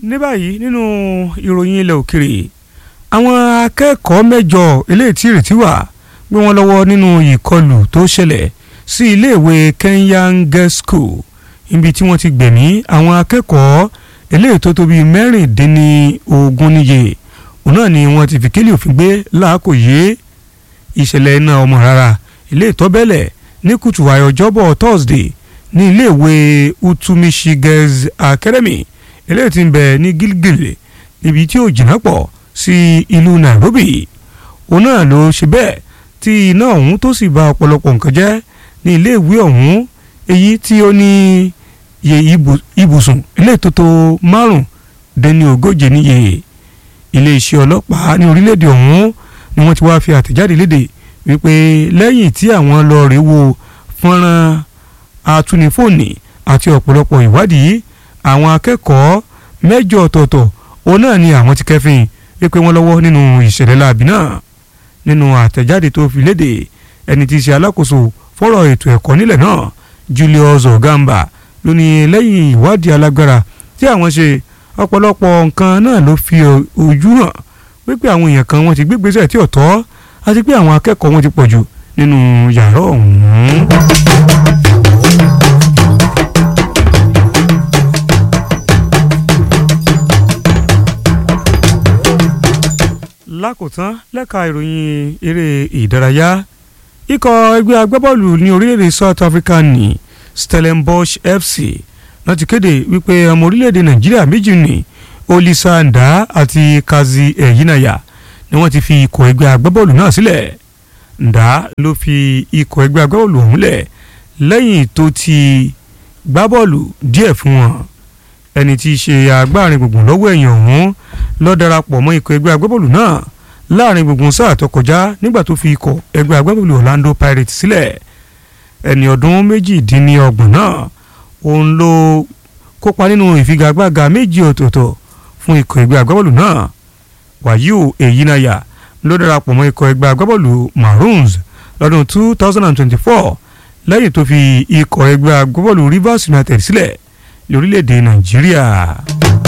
ní báyìí nínú ìròyìn ilẹ̀ òkèrè àwọn akẹ́kọ̀ọ́ mẹ́jọ eléyìí tí ìrètí wà gbé wọn lọ́wọ́ nínú ìkọlù tó ṣẹlẹ̀ sí iléèwé Kenyan Girls School ibi tí wọ́n ti gbẹ̀mí àwọn akẹ́kọ̀ọ́ eléyìí tó tó bíi mẹ́rìndínlógún níye òun náà ni wọ́n ti fi kílì òfin gbé láàkó yé ìṣẹ̀lẹ̀ iná ọmọ rárá ilé ìtọ́bẹ̀lẹ̀ ní kùtù àyọ̀ ọjọ́bọ̀ Thursday ní iléèwé Utumishi Girls Academy eléyìí tí ń bẹ ní Gilgil níbi tí ó jìnnà pọ̀ sí ìlú Nairobi òun náà ló ṣe bẹ́ẹ̀ tí iná ọ̀hún tó sì bà ọ̀pọ̀lọpọ̀ nǹkan jẹ́ ní iléèwé ọ̀hún èyí tí ó ní iye ibùsùn ilé ìtótó márùn dẹni ogóje níye iléeṣẹ́ ọlọ́pàá ní orílẹ̀-èdè ọ̀hún ni wọ́n ti wá fi àtẹ̀jáde léde wípé lẹ́yìn tí àwọn lọ rèé wo fọ́nrán atúnifóònì àti ọ̀pọ̀lọpọ̀ ìwádìí àwọn akẹ́kọ̀ọ́ mẹ́jọ ọ̀tọ̀ọ̀tọ̀ òun náà ni àwọn ti kẹ́fìn wípé wọ́n lọ́wọ́ nínú ìṣẹ̀lẹ̀ láabi náà nínú àtẹ̀jáde tó fi léde ẹni tí í ṣe alákòóso fọ́rọ̀ ètò ẹ̀kọ́ nílẹ̀ náà Julius Ogamba ló ní lẹ́yìn ìwádìí alágbára tí àwọn ṣe ọ̀pọ̀lọpọ̀ nǹkan náà ló fi ojú hàn wípé àwọn èèyàn kan wọ́n ti gbégbésẹ̀ tí ò tọ́ àti pé àwọn akẹ́kọ̀ọ́ wọn ti pọ̀jù nínú yàrá ọ̀hún. lákòótán lẹ́ka ìròyìn eré ìdárayá ikọ̀ ẹgbẹ́ agbábọ́ọ̀lù ní orílẹ̀-èdè South Africa ní Stellenbosch FC náà ti kéde wípé ọmọ orílẹ̀-èdè Nàìjíríà méjì ní Olisa Nda àti Kazi Eyinaya ni wọ́n ti fi ikọ̀ ẹgbẹ́ agbábọ́ọ̀lù náà sílẹ̀ Nda ló fi ikọ̀ ẹgbẹ́ agbábọ́ọ̀lù ọ̀hún lẹ̀ lẹ́yìn tó ti gbá bọ́ọ̀lù díẹ̀ fún wọn ẹni tí í ṣe agbárin gbùngbùn lọ́wọ́ ẹ̀yìn ọ̀hún ló darapọ̀ mọ́ ikọ̀ ẹgbẹ́ agbábọ́ọ̀lù náà láàrin gbùngbùn sáà tó kọjá nígbà tó fi ikọ̀ ẹgbẹ́ agbábọ́ọ̀lù Orlando Pirates sílẹ̀ ẹni ọdún méjìdínlọ́gbọ̀n náà òun ló kópa nínú ìfigagbága méjì ọ̀tọ̀ọ̀tọ̀ fún ikọ̀ ẹgbẹ́ agbábọ́ọ̀lù náà Wàyíù Èyínayà ló darapọ̀ mọ́ ikọ̀ ẹgbẹ́ agbábọ́ọ̀lù Maroons lọ́dún 2024 lẹ́yìn tó fi ikọ̀ ẹgbẹ́ agbábọ́ọ̀lù Rivers United sílẹ̀ lórílẹ̀‐èdè Nàìjíríà.